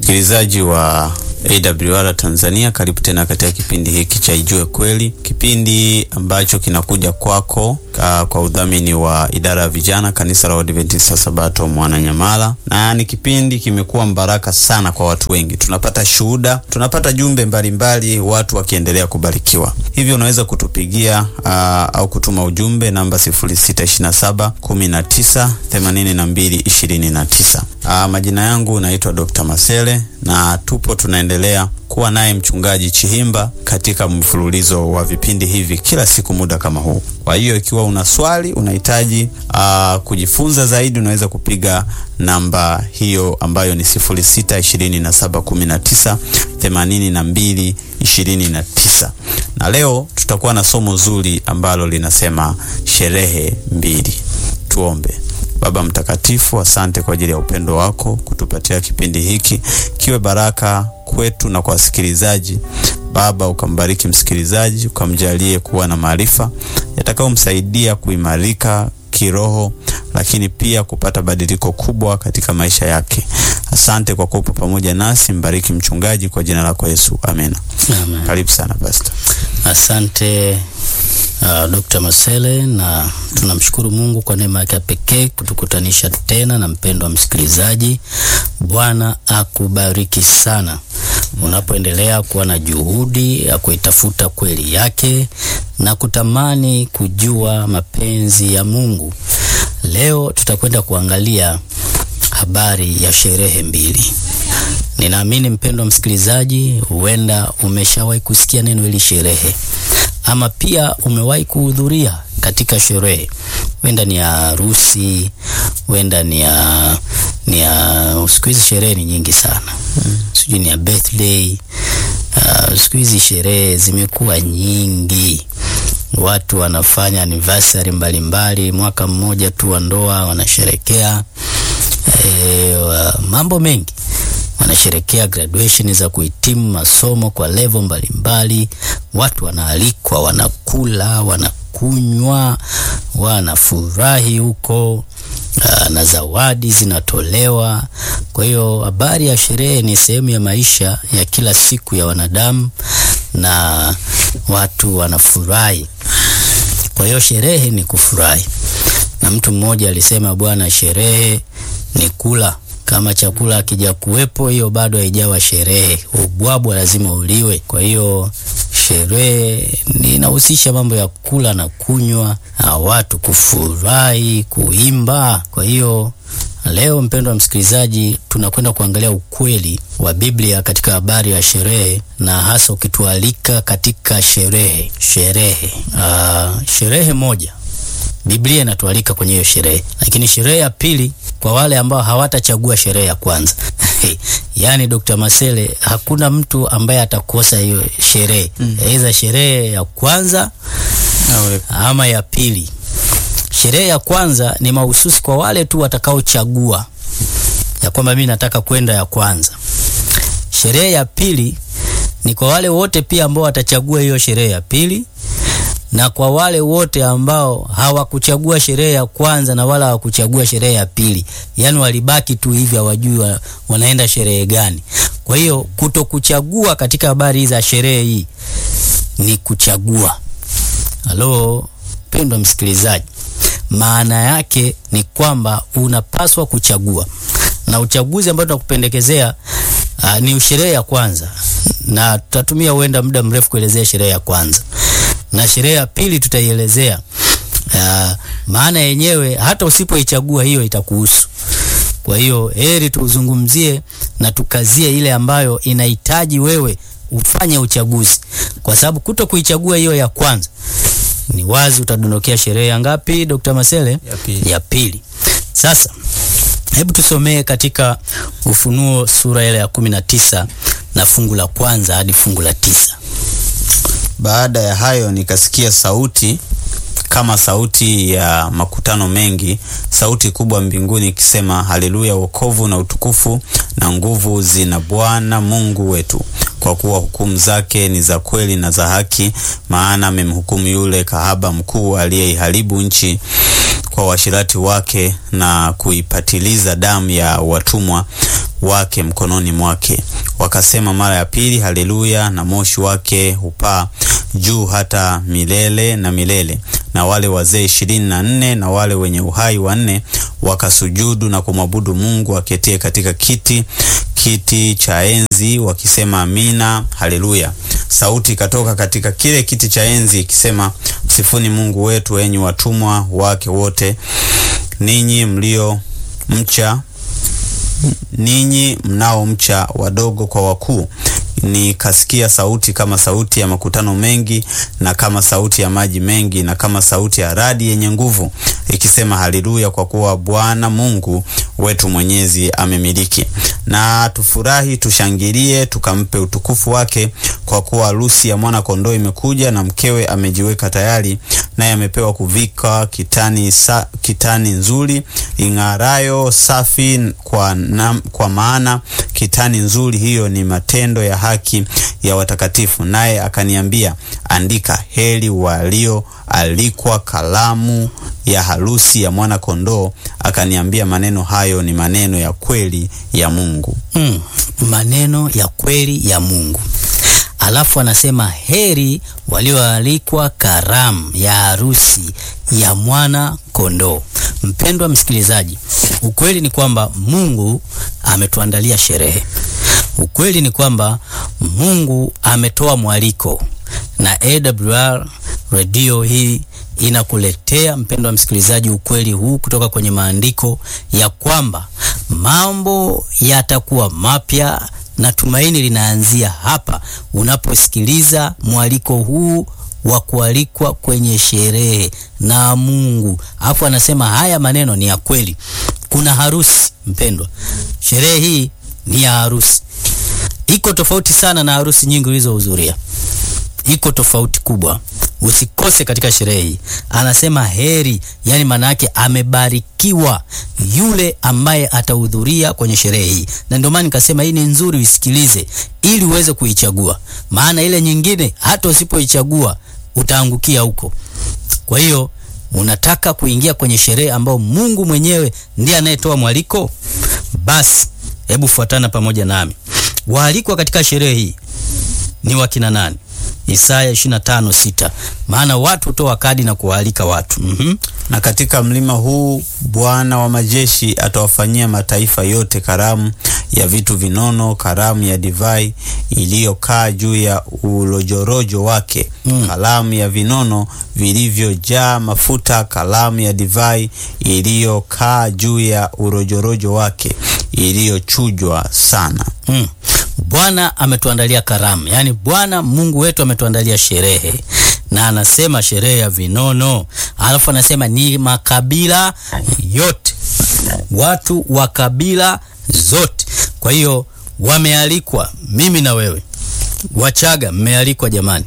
Msikilizaji wa AWR Tanzania, karibu tena katika kipindi hiki cha Ijue Kweli, kipindi ambacho kinakuja kwako ka, kwa udhamini wa idara ya vijana kanisa la Waadventista Sabato Mwananyamala, na ni kipindi kimekuwa mbaraka sana kwa watu wengi. Tunapata shuhuda, tunapata jumbe mbalimbali mbali, watu wakiendelea kubarikiwa. Hivyo unaweza kutupigia aa, au kutuma ujumbe namba 0627 19 82 29. Aa, majina yangu naitwa Dr. Masele na tupo tunaendelea kuwa naye mchungaji Chihimba katika mfululizo wa vipindi hivi kila siku muda kama huu. Kwa hiyo ikiwa una swali unahitaji uh, kujifunza zaidi, unaweza kupiga namba hiyo ambayo ni 0627198229 na leo tutakuwa na somo zuri ambalo linasema sherehe mbili. Tuombe. Baba Mtakatifu, asante kwa ajili ya upendo wako kutupatia kipindi hiki kiwe baraka kwetu na kwa wasikilizaji. Baba, ukambariki msikilizaji, ukamjalie kuwa na maarifa yatakayomsaidia kuimarika kiroho, lakini pia kupata badiliko kubwa katika maisha yake. Asante kwa kuwa pamoja nasi. Mbariki mchungaji kwa jina lako Yesu, amen. Amen. Karibu sana Pastor. Asante uh, Dr. Masele, na tunamshukuru Mungu kwa neema yake pekee kutukutanisha tena na mpendo wa msikilizaji. Bwana akubariki sana unapoendelea kuwa na juhudi ya kuitafuta kweli yake na kutamani kujua mapenzi ya Mungu. Leo tutakwenda kuangalia habari ya sherehe mbili. Ninaamini mpendo wa msikilizaji, huenda umeshawahi kusikia neno hili sherehe, ama pia umewahi kuhudhuria katika sherehe, huenda ni ya harusi, huenda ni ya ni ya siku hizi sherehe ni nyingi sana hmm. Sijui ni ya birthday uh, siku hizi sherehe zimekuwa nyingi, watu wanafanya anniversary mbalimbali, mwaka mmoja tu wa ndoa wanasherekea e, wa, mambo mengi wanasherekea graduation za kuhitimu masomo kwa level mbalimbali. Watu wanaalikwa, wanakula, wanakunywa, wanafurahi huko na zawadi zinatolewa. Kwa hiyo habari ya sherehe ni sehemu ya maisha ya kila siku ya wanadamu na watu wanafurahi. Kwa hiyo sherehe ni kufurahi, na mtu mmoja alisema, bwana, sherehe ni kula kama chakula akija kuwepo, hiyo bado haijawa sherehe. Ubwabwa lazima uliwe. Kwa hiyo sherehe inahusisha mambo ya kula na kunywa na watu kufurahi, kuimba. Kwa hiyo leo, mpendwa msikilizaji, tunakwenda kuangalia ukweli wa Biblia katika habari ya sherehe, na hasa ukitualika katika sherehe sherehe uh, sherehe moja Biblia inatualika kwenye hiyo sherehe, lakini sherehe ya pili kwa wale ambao hawatachagua sherehe ya kwanza yaani, Dr. Masele, hakuna mtu ambaye atakosa hiyo sherehe mm. Aidha sherehe ya kwanza Awe. ama ya pili. Sherehe ya kwanza ni mahususi kwa wale tu watakaochagua ya kwamba mimi nataka kwenda ya kwanza. Sherehe ya pili ni kwa wale wote pia ambao watachagua hiyo sherehe ya pili na kwa wale wote ambao hawakuchagua sherehe ya kwanza na wala hawakuchagua sherehe ya pili, yaani walibaki tu hivi, hawajui wa, wanaenda sherehe gani. Kwa hiyo kutokuchagua katika habari za sherehe hii ni kuchagua. Halo pendwa msikilizaji, maana yake ni kwamba unapaswa kuchagua, na uchaguzi ambao tunakupendekezea uh, ni sherehe ya kwanza, na tutatumia huenda muda mrefu kuelezea sherehe ya kwanza na sherehe ya pili tutaielezea. Uh, maana yenyewe hata usipoichagua hiyo itakuhusu. Kwa hiyo heri tuzungumzie na tukazie ile ambayo inahitaji wewe ufanye uchaguzi, kwa sababu kuto kuichagua hiyo ya kwanza ni wazi utadondokea sherehe ya ngapi, Dr. Masele? Ya pili. Ya pili. Sasa hebu tusomee katika Ufunuo sura ile ya kumi na tisa na fungu la kwanza hadi fungu la tisa. Baada ya hayo nikasikia sauti kama sauti ya makutano mengi, sauti kubwa mbinguni ikisema, haleluya! Wokovu na utukufu na nguvu zina Bwana Mungu wetu, kwa kuwa hukumu zake ni za kweli na za haki, maana amemhukumu yule kahaba mkuu aliyeiharibu nchi kwa uasherati wake na kuipatiliza damu ya watumwa wake mkononi mwake. Wakasema mara ya pili, haleluya, na moshi wake hupaa juu hata milele na milele. Na wale wazee ishirini na nne na wale wenye uhai wanne wakasujudu na kumwabudu Mungu aketie katika kiti kiti cha enzi wakisema amina, haleluya. Sauti ikatoka katika kile kiti cha enzi ikisema, msifuni Mungu wetu, enyi watumwa wake wote, ninyi mlio mcha ninyi mnaomcha, wadogo kwa wakuu. Nikasikia sauti kama sauti ya makutano mengi, na kama sauti ya maji mengi, na kama sauti ya radi yenye nguvu, ikisema haleluya, kwa kuwa Bwana Mungu wetu mwenyezi amemiliki. Na tufurahi, tushangilie, tukampe utukufu wake, kwa kuwa harusi ya mwana kondoo imekuja, na mkewe amejiweka tayari, naye amepewa kuvika kitani, sa, kitani nzuri ing'arayo safi kwa, na, kwa maana kitani nzuri hiyo ni matendo ya haki ya watakatifu. Naye akaniambia, andika, heri walioalikwa karamu ya harusi ya mwana kondoo. Akaniambia, maneno hayo ni maneno ya kweli ya Mungu. Mm, maneno ya kweli ya Mungu. Alafu anasema heri walioalikwa karamu ya harusi ya mwana kondoo. Mpendwa msikilizaji, ukweli ni kwamba Mungu ametuandalia sherehe. Ukweli ni kwamba Mungu ametoa mwaliko, na AWR redio hii inakuletea mpendwa msikilizaji, ukweli huu kutoka kwenye maandiko ya kwamba mambo yatakuwa mapya na tumaini linaanzia hapa unaposikiliza mwaliko huu wa kualikwa kwenye sherehe na Mungu. Hapo anasema haya maneno ni ya kweli. Kuna harusi mpendwa, sherehe hii ni ya harusi. Iko tofauti sana na harusi nyingi ulizohudhuria, iko tofauti kubwa. Usikose katika sherehe hii. Anasema heri, yani maana yake amebarikiwa yule ambaye atahudhuria kwenye sherehe hii, na ndio maana nikasema hii ni nzuri, uisikilize ili uweze kuichagua, maana ile nyingine hata usipoichagua utaangukia huko. Kwa hiyo unataka kuingia kwenye sherehe ambayo Mungu mwenyewe ndiye anayetoa mwaliko, basi hebu fuatana pamoja nami. Waalikwa katika sherehe hii ni wakina nani? Isaya 25:6. Maana watu hutoa kadi na kuwaalika watu. mm -hmm. Na katika mlima huu Bwana wa majeshi atawafanyia mataifa yote karamu ya vitu vinono, karamu ya divai iliyokaa juu ya ulojorojo wake, mm. karamu ya vinono vilivyojaa mafuta, karamu ya divai iliyokaa juu ya urojorojo wake, iliyochujwa sana. mm. Bwana ametuandalia karamu, yaani Bwana Mungu wetu ametuandalia sherehe, na anasema sherehe ya vinono, alafu anasema ni makabila yote, watu wa kabila zote. Kwa hiyo wamealikwa, mimi na wewe. Wachaga mmealikwa jamani,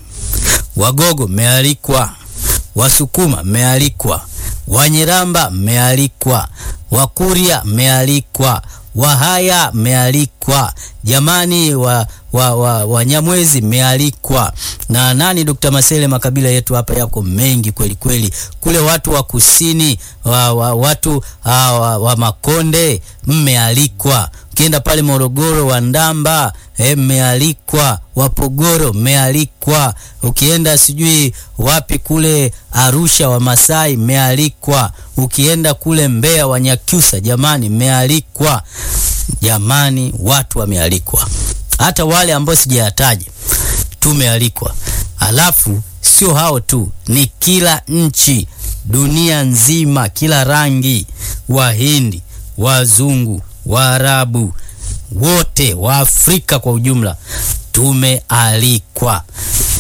Wagogo mmealikwa, Wasukuma mmealikwa, Wanyiramba mmealikwa, Wakuria mmealikwa Wahaya mmealikwa jamani, wa, wa, wa, Wanyamwezi mmealikwa na nani, Dr. Masele, makabila yetu hapa yako mengi kweli kweli. Kule watu wa kusini wa, wa, watu wa, wa, wa Makonde mmealikwa. Ukienda pale Morogoro wa Ndamba mmealikwa, Wapogoro mmealikwa. Ukienda sijui wapi kule Arusha wa Masai mmealikwa. Ukienda kule Mbeya wa Nyakyusa jamani mmealikwa. Jamani, watu wamealikwa, hata wale ambao sijayataja tumealikwa. Alafu sio hao tu, ni kila nchi dunia nzima, kila rangi, Wahindi, Wazungu, Waarabu, wote wa Afrika kwa ujumla tumealikwa.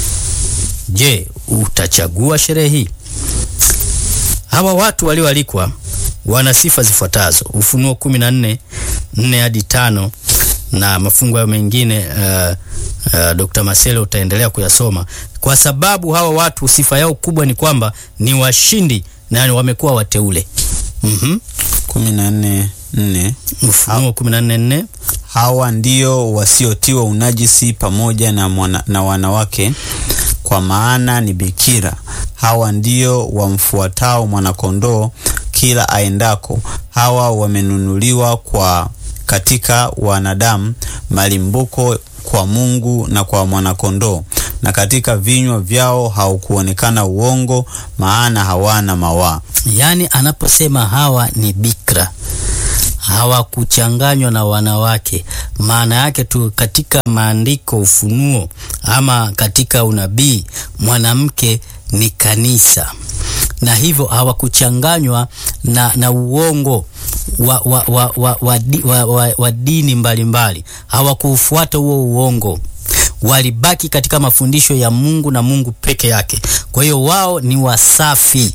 Je, utachagua sherehe hii? Hawa watu walioalikwa wana sifa zifuatazo: Ufunuo 14 4 hadi tano na mafungu hayo mengine uh, uh, Dr. Masele utaendelea kuyasoma, kwa sababu hawa watu sifa yao kubwa ni kwamba ni washindi na wamekuwa wateule. mm-hmm. kumi na nne nne Ufunuo 14 4 hawa ndio wasiotiwa unajisi pamoja na, mwana, na wanawake kwa maana ni bikira. Hawa ndio wamfuatao mwanakondoo kila aendako. Hawa wamenunuliwa kwa katika wanadamu, malimbuko kwa Mungu na kwa mwanakondoo, na katika vinywa vyao haukuonekana uongo, maana hawana mawaa. Yaani anaposema hawa ni bikra, hawakuchanganywa na wanawake. Maana yake tu katika maandiko, Ufunuo ama katika unabii, mwanamke ni kanisa, na hivyo hawakuchanganywa na, na uongo wa, wa, wa, wa, wa, wa, wa, wa dini mbalimbali. Hawakuufuata huo uongo walibaki katika mafundisho ya Mungu na Mungu peke yake. Kwa hiyo wao ni wasafi.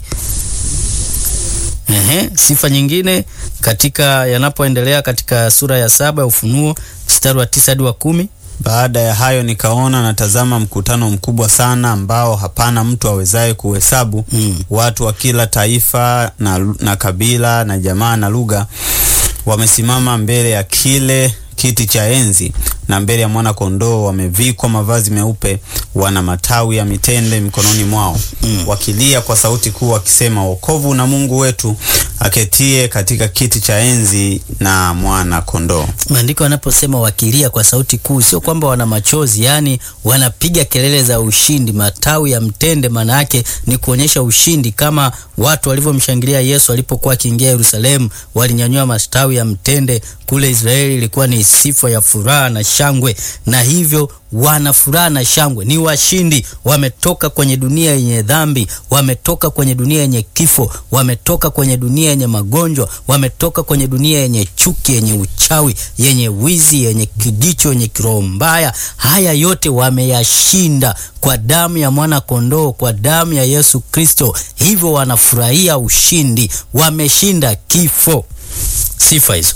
Ehe, sifa nyingine katika yanapoendelea katika sura ya saba ya Ufunuo mstari wa tisa hadi wa kumi. Baada ya hayo nikaona natazama mkutano mkubwa sana ambao hapana mtu awezaye kuhesabu, Mm. watu wa kila taifa na, na kabila na jamaa na lugha, wamesimama mbele ya kile kiti cha enzi na mbele ya mwana kondoo, wamevikwa mavazi meupe, wana matawi ya mitende mikononi mwao, wakilia kwa sauti kuu wakisema, wokovu na Mungu wetu aketie katika kiti cha enzi na mwana kondoo. Maandiko yanaposema wakilia kwa sauti kuu, sio kwamba wana machozi, yani wanapiga kelele za ushindi. Matawi ya mtende maana yake ni kuonyesha ushindi, kama watu walivyomshangilia Yesu alipokuwa akiingia Yerusalemu, walinyanyua matawi ya mtende. Kule Israeli ilikuwa ni sifa ya furaha na shangwe, na hivyo wana furaha na shangwe, ni washindi. Wametoka kwenye dunia yenye dhambi, wametoka kwenye dunia yenye kifo, wametoka kwenye dunia yenye magonjwa, wametoka kwenye dunia yenye chuki, yenye uchawi, yenye wizi, yenye kijicho, yenye kiroho mbaya. Haya yote wameyashinda kwa damu ya mwana kondoo, kwa damu ya Yesu Kristo. Hivyo wanafurahia ushindi, wameshinda kifo. Sifa hizo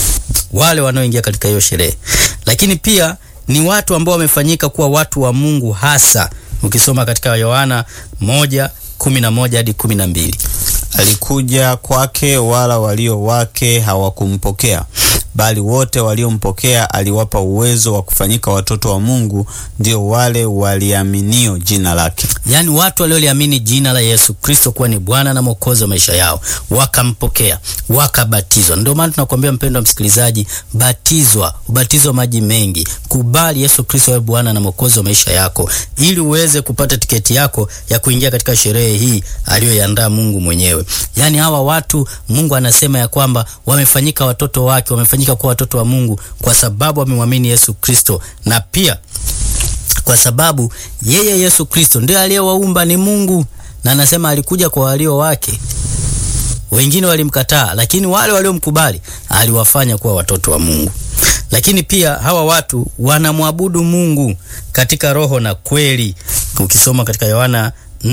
wale wanaoingia katika hiyo sherehe, lakini pia ni watu ambao wamefanyika kuwa watu wa Mungu hasa. Ukisoma katika Yohana moja kumi na moja hadi kumi na mbili Alikuja kwake, wala walio wake hawakumpokea, bali wote waliompokea aliwapa uwezo wa kufanyika watoto wa Mungu, ndio wale waliaminio jina lake. Yaani watu walioliamini jina la Yesu Kristo kuwa ni Bwana na Mwokozi wa maisha yao, wakampokea, wakabatizwa. Ndio maana tunakuambia mpendwa msikilizaji, batizwa, ubatizo wa maji mengi, kubali Yesu Kristo awe Bwana na Mwokozi wa maisha yako, ili uweze kupata tiketi yako ya kuingia katika sherehe hii aliyoiandaa Mungu mwenyewe. Yaani hawa watu Mungu anasema ya kwamba wamefanyika watoto wake, wamefanyika kuwa watoto wa Mungu kwa sababu wamemwamini Yesu Kristo na pia kwa sababu yeye Yesu Kristo ndiye aliyewaumba, ni Mungu, na anasema alikuja kwa walio wake, wengine walimkataa, lakini wale waliomkubali aliwafanya kuwa watoto wa Mungu. Lakini pia hawa watu wanamwabudu Mungu katika roho na kweli. Ukisoma katika Yohana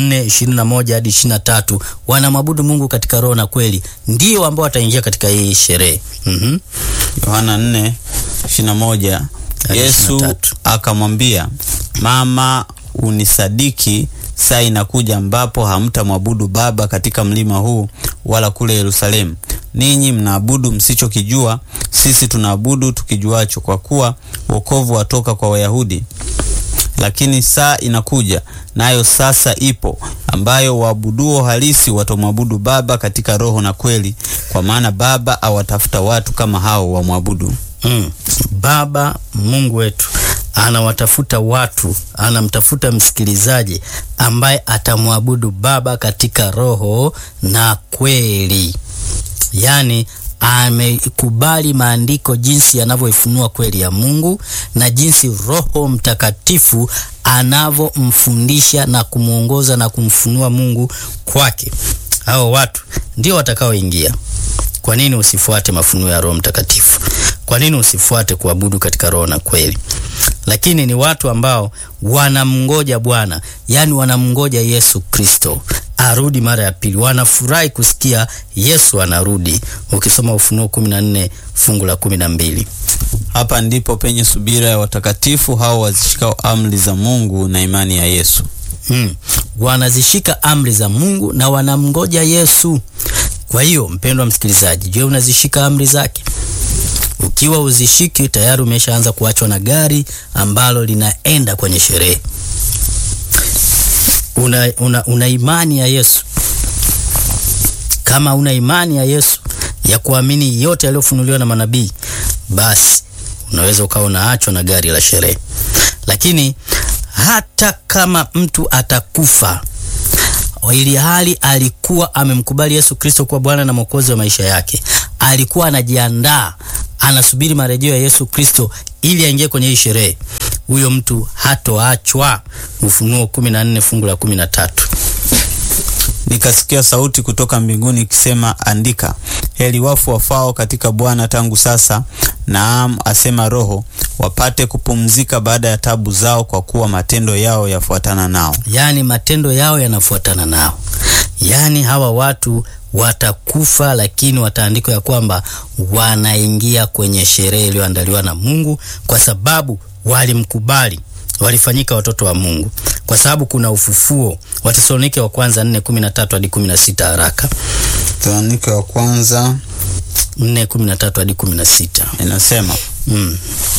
4:21 hadi 23, wanamwabudu Mungu katika roho na kweli, ndio ambao wataingia katika hii sherehe. Mhm. Yohana 4:21 Hadi Yesu 23. akamwambia, mama, unisadiki, saa inakuja ambapo hamtamwabudu Baba katika mlima huu wala kule Yerusalemu. Ninyi mnaabudu msichokijua, sisi tunaabudu tukijuacho, kwa kuwa wokovu watoka kwa Wayahudi. Lakini saa inakuja, nayo sasa ipo, ambayo waabuduo halisi watamwabudu Baba katika roho na kweli, kwa maana Baba awatafuta watu kama hao wamwabudu. Mm. Baba Mungu wetu anawatafuta watu, anamtafuta msikilizaji ambaye atamwabudu Baba katika roho na kweli. Yaani amekubali maandiko jinsi yanavyoifunua kweli ya Mungu na jinsi Roho Mtakatifu anavyomfundisha na kumwongoza na kumfunua Mungu kwake. Hao watu ndio watakaoingia. Kwa nini usifuate mafunuo ya Roho Mtakatifu? Kwa nini usifuate kuabudu katika roho na kweli? Lakini ni watu ambao wanamngoja Bwana, yaani wanamngoja Yesu Kristo arudi mara ya pili. Wanafurahi kusikia Yesu anarudi. Ukisoma Ufunuo 14 fungu la 12. Hapa ndipo penye subira ya watakatifu hao wazishikao amri za Mungu na imani ya Yesu. Hmm. Wanazishika amri za Mungu na wanamngoja Yesu. Kwa hiyo mpendwa msikilizaji, je, unazishika amri zake? Ukiwa uzishiki, tayari umeshaanza kuachwa na gari ambalo linaenda kwenye sherehe. Una, una, una imani ya Yesu? Kama una imani ya Yesu ya kuamini yote yaliyofunuliwa na manabii, basi unaweza ukawa unaachwa na gari la sherehe. Lakini hata kama mtu atakufa ili hali alikuwa amemkubali Yesu Kristo kuwa Bwana na Mwokozi wa maisha yake, alikuwa anajiandaa, anasubiri marejeo ya Yesu Kristo ili aingie kwenye hii sherehe, huyo mtu hatoachwa. Ufunuo 14 fungu la 13. Nikasikia sauti kutoka mbinguni ikisema, andika, heri wafu wafao katika Bwana tangu sasa, naam, asema Roho, wapate kupumzika baada ya tabu zao, kwa kuwa matendo yao yafuatana nao. Yaani matendo yao yanafuatana nao, yaani hawa watu watakufa, lakini wataandikwa ya kwamba wanaingia kwenye sherehe iliyoandaliwa na Mungu kwa sababu walimkubali walifanyika watoto wa Mungu kwa sababu kuna ufufuo. Watesalonike wa kwanza 4:13 hadi 16, haraka. Thesalonike wa kwanza 4:13 hadi 16. inasema Mm.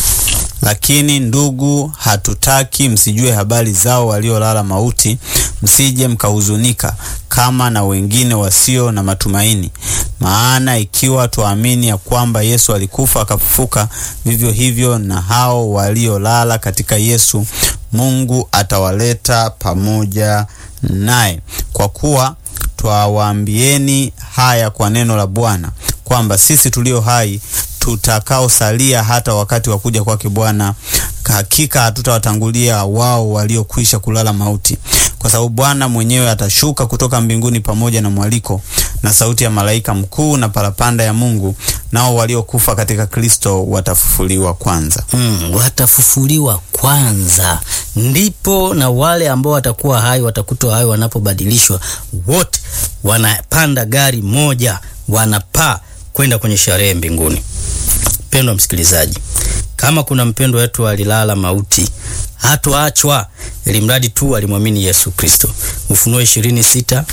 Lakini ndugu, hatutaki msijue habari zao waliolala mauti, msije mkahuzunika kama na wengine wasio na matumaini. Maana ikiwa twaamini ya kwamba Yesu alikufa akafufuka, vivyo hivyo na hao waliolala katika Yesu Mungu atawaleta pamoja naye. Kwa kuwa twawaambieni haya kwa neno la Bwana, kwamba sisi tulio hai tutakaosalia hata wakati wa kuja kwake Bwana, hakika hatutawatangulia wao waliokwisha kulala mauti, kwa sababu Bwana mwenyewe atashuka kutoka mbinguni pamoja na mwaliko na sauti ya malaika mkuu na parapanda ya Mungu, nao waliokufa katika Kristo watafufuliwa kwanza. Mm, watafufuliwa kwanza, ndipo na wale ambao watakuwa hai watakutwa hai wanapobadilishwa, wote wanapanda gari moja, wanapaa kwenda kwenye sherehe mbinguni. Mpendwa msikilizaji, kama kuna mpendwa wetu alilala mauti, hatoachwa ili mradi tu alimwamini Yesu Kristo. Ufunuo 26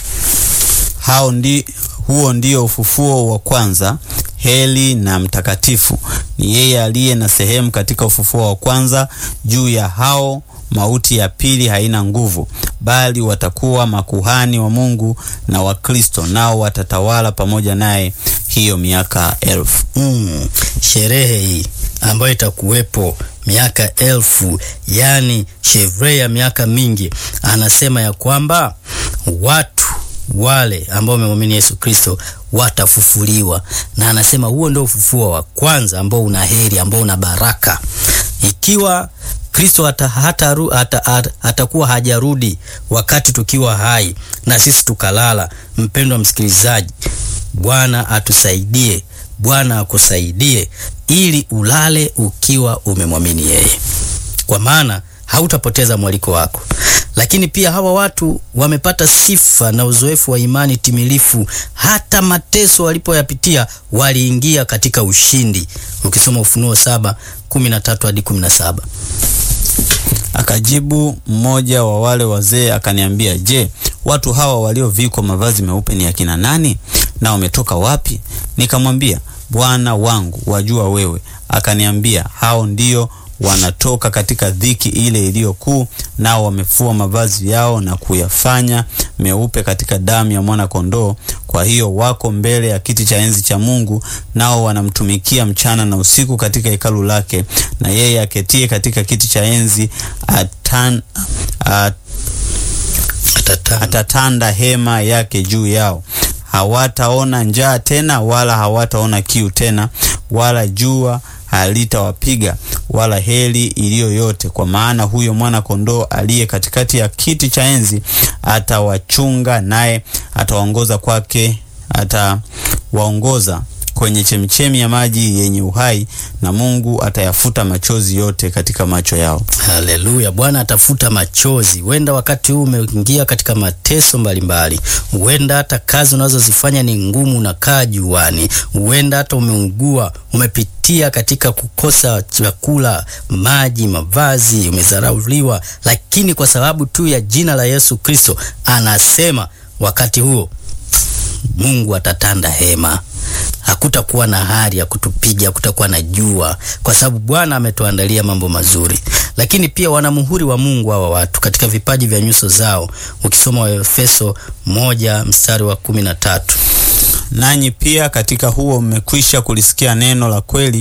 Hao ndi, huo ndio ufufuo wa kwanza. Heli na mtakatifu ni yeye aliye na sehemu katika ufufuo wa kwanza. Juu ya hao mauti ya pili haina nguvu, bali watakuwa makuhani wa Mungu na wa Kristo, nao watatawala pamoja naye hiyo miaka elfu. Mm, sherehe hii ambayo itakuwepo miaka elfu, yani sherehe ya miaka mingi, anasema ya kwamba watu wale ambao wamemwamini Yesu Kristo watafufuliwa, na anasema huo ndio ufufuo wa kwanza ambao una heri, ambao una baraka. Ikiwa Kristo hata, hata, hata, hata, hatakuwa hajarudi wakati tukiwa hai na sisi tukalala, mpendwa msikilizaji, Bwana atusaidie, Bwana akusaidie ili ulale ukiwa umemwamini yeye, kwa maana hautapoteza mwaliko wako. Lakini pia hawa watu wamepata sifa na uzoefu wa imani timilifu. Hata mateso walipoyapitia waliingia katika ushindi. Ukisoma Ufunuo saba kumi na tatu hadi kumi na saba. Akajibu mmoja wa wale wazee akaniambia, je, watu hawa waliovikwa mavazi meupe ni akina nani na wametoka wapi? Nikamwambia, Bwana wangu, wajua wewe. Akaniambia, hao ndio wanatoka katika dhiki ile iliyo kuu, nao wamefua mavazi yao na kuyafanya meupe katika damu ya mwana kondoo. Kwa hiyo wako mbele ya kiti cha enzi cha Mungu, nao wanamtumikia mchana na usiku katika hekalu lake, na yeye aketie katika kiti cha enzi atan, at, Atatanda. atatanda hema yake juu yao. Hawataona njaa tena, wala hawataona kiu tena, wala jua halitawapiga wala heli iliyo yote, kwa maana huyo mwana kondoo aliye katikati ya kiti cha enzi atawachunga, naye atawaongoza kwake, atawaongoza kwenye chemchemi ya maji yenye uhai, na Mungu atayafuta machozi yote katika macho yao. Haleluya! Bwana atafuta machozi. Huenda wakati huu umeingia katika mateso mbalimbali, huenda hata kazi unazozifanya ni ngumu, unakaa juani, huenda hata umeugua, umepitia katika kukosa chakula, maji, mavazi, umezarauliwa, lakini kwa sababu tu ya jina la Yesu Kristo, anasema wakati huo Mungu atatanda hema hakutakuwa na hali ya kutupiga, hakutakuwa na jua, kwa sababu Bwana ametuandalia mambo mazuri. Lakini pia wana muhuri wa Mungu hawa watu katika vipaji vya nyuso zao, ukisoma Waefeso moja mstari wa kumi na tatu. Nanyi pia katika huo mmekwisha kulisikia neno la kweli,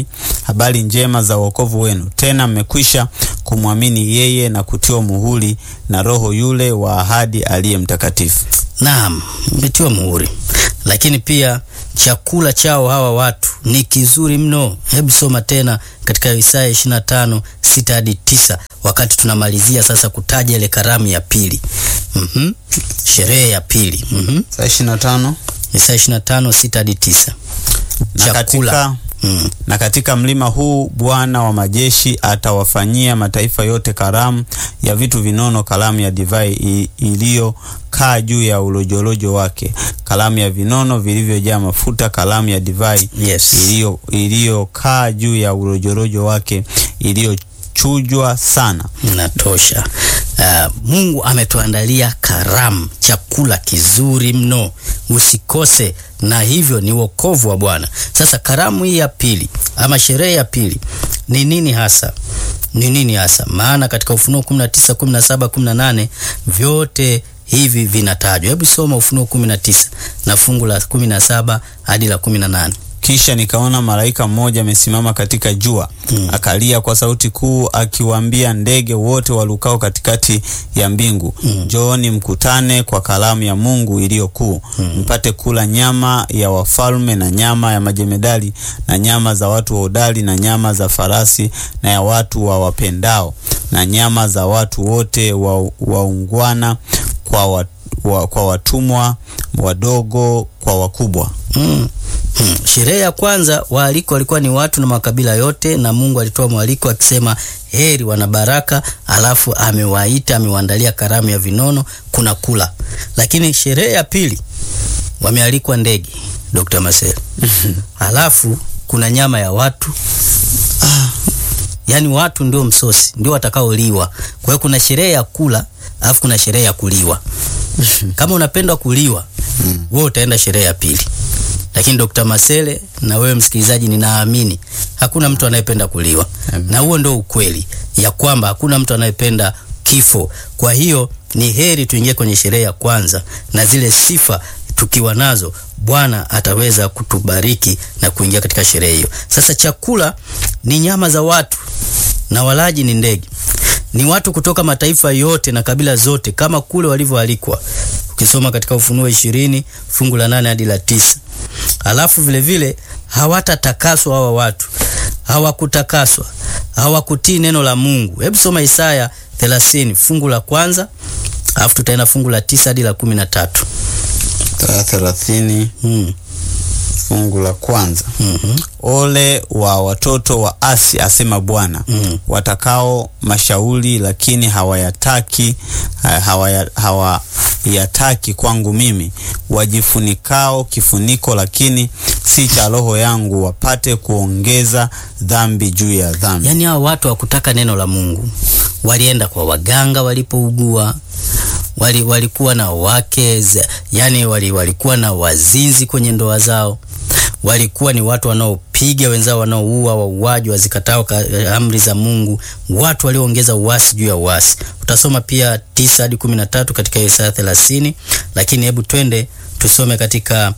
habari njema za wokovu wenu. Tena mmekwisha kumwamini yeye na kutiwa muhuri na Roho yule wa ahadi aliye mtakatifu. Naam, mmetiwa muhuri, lakini pia chakula chao hawa watu ni kizuri mno. Hebu soma tena katika Isaya 25 6 hadi 9, wakati tunamalizia sasa kutaja ile karamu ya pili, mhm, sherehe ya pili, mhm, Saa 25 Isaya 25 6 hadi 9. na Chakula. katika Mm. na katika mlima huu Bwana wa majeshi atawafanyia mataifa yote karamu ya vitu vinono, karamu ya divai i- iliyokaa juu ya ulojolojo wake, karamu ya vinono vilivyojaa mafuta, karamu ya divai Yes. iliyo iliyokaa juu ya ulojolojo wake, iliyochujwa sana. Inatosha. Uh, Mungu ametuandalia karamu, chakula kizuri mno, usikose, na hivyo ni wokovu wa Bwana. Sasa karamu hii ya pili ama sherehe ya pili ni nini hasa? Ni nini hasa? Maana katika Ufunuo 19, 17, 18 vyote hivi vinatajwa. Hebu soma Ufunuo 19 na fungu la 17 hadi la 18. Kisha nikaona malaika mmoja amesimama katika jua Mm. akalia kwa sauti kuu akiwaambia ndege wote walukao katikati ya mbingu, njooni mkutane kwa karamu ya Mungu iliyo kuu, mpate kula nyama ya wafalme na nyama ya majemedali na nyama za watu wahodari na nyama za farasi na ya watu wa wapendao na nyama za watu wote wa- waungwana kwa, wa, wa, kwa watumwa wadogo kwa wakubwa. Mm. Mm. Sherehe ya kwanza waalikwa walikuwa ni watu na makabila yote, na Mungu alitoa mwaliko akisema heri wana baraka, alafu amewaita amewaandalia karamu ya vinono, kuna kula. Lakini sherehe ya pili wamealikwa ndege, Dr. Marcel, alafu kuna nyama ya watu yaani watu ndio msosi ndio watakaoliwa. Kwa hiyo kuna sherehe ya kula, alafu kuna sherehe ya kuliwa. Kama unapenda kuliwa, wewe utaenda sherehe ya pili. Lakini Dr. Masele na wewe msikilizaji, ninaamini hakuna mtu anayependa kuliwa, na huo ndio ukweli ya kwamba hakuna mtu anayependa kifo. Kwa hiyo ni heri tuingie kwenye sherehe ya kwanza, na zile sifa tukiwa nazo, Bwana ataweza kutubariki na kuingia katika sherehe hiyo. Sasa chakula ni nyama za watu na walaji ni ndege, ni watu kutoka mataifa yote na kabila zote, kama kule walivyoalikwa ukisoma katika Ufunuo ishirini fungu la nane hadi la tisa. Alafu vile vile hawatatakaswa hawa watu, hawakutakaswa, hawakutii neno la Mungu. Hebu soma Isaya 30 fungu la kwanza, alafu tutaenda fungu la tisa hadi la kumi na tatu. thelathini Hmm. fungu la kwanza. Mhm. Ole wa watoto wa Asi, asema Bwana, Mm. watakao mashauri lakini hawayataki ha- hawaya- hawayataki kwangu mimi, wajifunikao kifuniko lakini si cha roho yangu, wapate kuongeza dhambi juu ya dhambi. Yaani hao watu hawakutaka neno la Mungu, walienda kwa waganga walipougua, wali, walikuwa na wake za- yani wali, walikuwa na wazinzi kwenye ndoa zao, walikuwa ni watu wanaopiga wenzao, wanaoua, wauaji, wazikatao ka- amri za Mungu, watu walioongeza uasi juu ya uasi. Utasoma pia tisa hadi kumi na tatu katika Isaya thelathini, lakini hebu twende tusome katika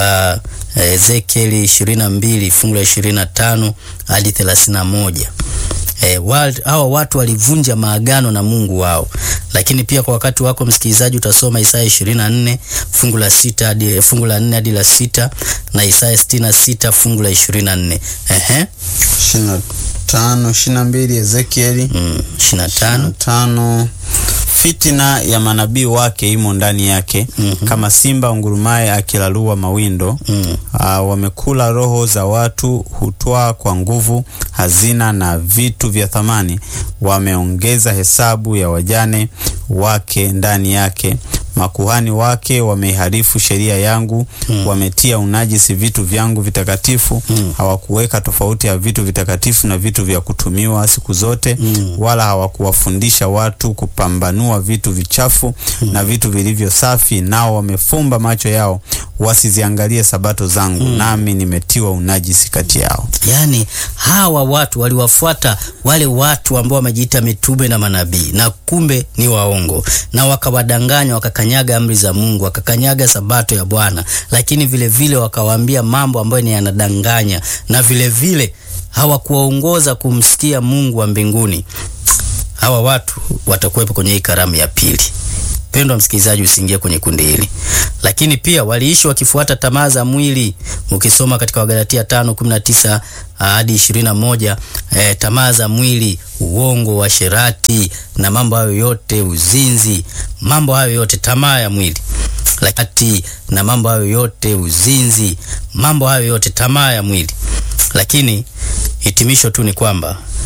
uh, Ezekieli 22 fungu la 25 hadi 31. E, hawa watu walivunja maagano na Mungu wao. Lakini pia kwa wakati wako msikilizaji, utasoma Isaya 24 fungu la sita hadi fungu la 4 hadi la sita na Isaya 66 fungu la 24. Ehe, ishirini na tano ishirini na mbili Ezekieli mm, 25 tano fitina ya manabii wake imo ndani yake kama simba ungurumaye akilalua mawindo Mm. Ah, wamekula roho za watu hutwaa kwa nguvu hazina na vitu vya thamani wameongeza hesabu ya wajane wake ndani yake makuhani wake wameiharifu sheria yangu wametia unajisi vitu vyangu vitakatifu hawakuweka tofauti ya vitu vitakatifu na vitu vya kutumiwa siku zote wala hawakuwafundisha watu kupambanua vitu vichafu na vitu vilivyo safi nao wamefumba macho yao wasiziangalie sabato zangu nami nimetiwa unajisi kati yao Yaani hawa watu waliwafuata wale watu ambao wamejiita mitume na manabii, na kumbe ni waongo, na wakawadanganya, wakakanyaga amri za Mungu, wakakanyaga sabato ya Bwana, lakini vile vile wakawaambia mambo ambayo ni yanadanganya, na vile vile hawakuwaongoza kumsikia Mungu wa mbinguni, hawa watu watakuwepo kwenye hii karamu ya pili. Pendwa msikilizaji, usiingie kwenye kundi hili. Lakini pia waliishi wakifuata tamaa za mwili. Ukisoma katika Wagalatia 5:19 hadi 21, eh, tamaa za mwili, uongo, washerati na mambo hayo yote, uzinzi, mambo hayo yote, tamaa ya mwili lakini na mambo hayo yote, uzinzi, mambo hayo yote, tamaa ya mwili. Lakini hitimisho tu ni kwamba